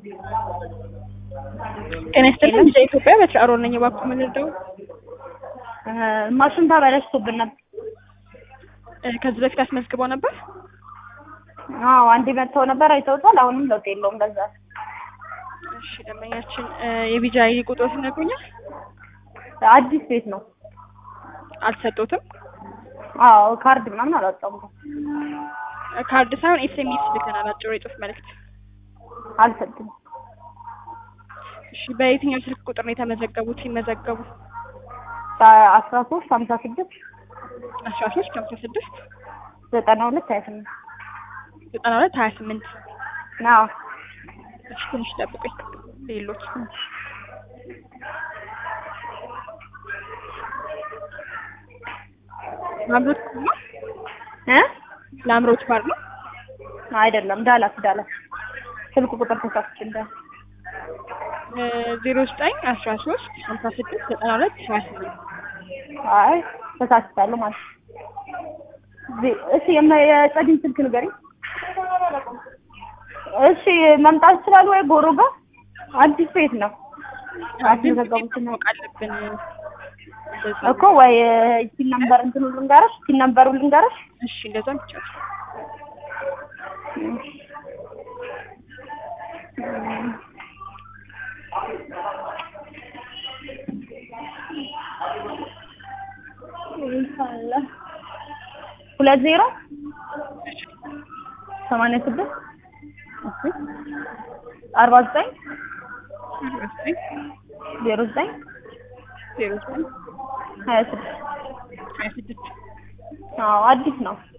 ጤና ይስጥልኝ ልጅ ኢትዮጵያ በትር አሮን ነኝ። እባክዎ ምን ልርዳው? ማሽን ተበላሽቶብን ነበር። ከዚህ በፊት አስመዝግበው ነበር? አዎ አንዴ መጥተው ነበር አይተውታል። አሁንም ለውጥ የለውም። በዛ እሺ ደንበኛችን የቢጃይ ቁጥር ይነግሩኛል? አዲስ ቤት ነው። አልሰጡትም? አዎ ካርድ ምናምን አላወጣም። ካርድ ሳይሆን ኤስኤምኤስ ልከናል፣ አጭር የጽሁፍ መልእክት። አልሰጡም። እሺ በየትኛው ስልክ ቁጥር ነው የተመዘገቡት? ሲመዘገቡ አስራ ሶስት ሀምሳ ስድስት አስራ ሶስት ሀምሳ ስድስት ዘጠና ሁለት ሀያ ስምንት ዘጠና ሁለት ሀያ ስምንት አዎ እሺ ትንሽ ጠብቁኝ። ሌሎች ላምሮት ነው እ ላምሮት ባር ነው አይደለም ዳላስ ዳላስ ስልክ ቁጥር ተሳስቼ እንደ ዜሮ ዘጠኝ አስራ ሶስት ሀምሳ ስድስት ዘጠና ሁለት ሀያ ስምንት አይ ተሳስቻለሁ ማለት ነው። ዜ- እሺ የመ- የጸዲን ስልክ ንገሪኝ። እሺ መምጣት ይችላሉ ወይ ጎሮ ጋር? አዲስ ቤት ነው አስመዘገቡት ነው ማወቅ አለብን። እንደዛ እኮ ወይ ሲን ነምበር እንትኑ ልንገርሽ፣ ሲን ነምበሩ ልንገርሽ። እሺ እንደዛም ይቻላል። ሁለት ዜሮ ሰማንያ ስድስት አርባ ዘጠኝ ዜሮ ዘጠኝ ዜሮ ዘጠኝ ሀያ ስድስት ሀያ ስድስት አዎ አዲስ ነው።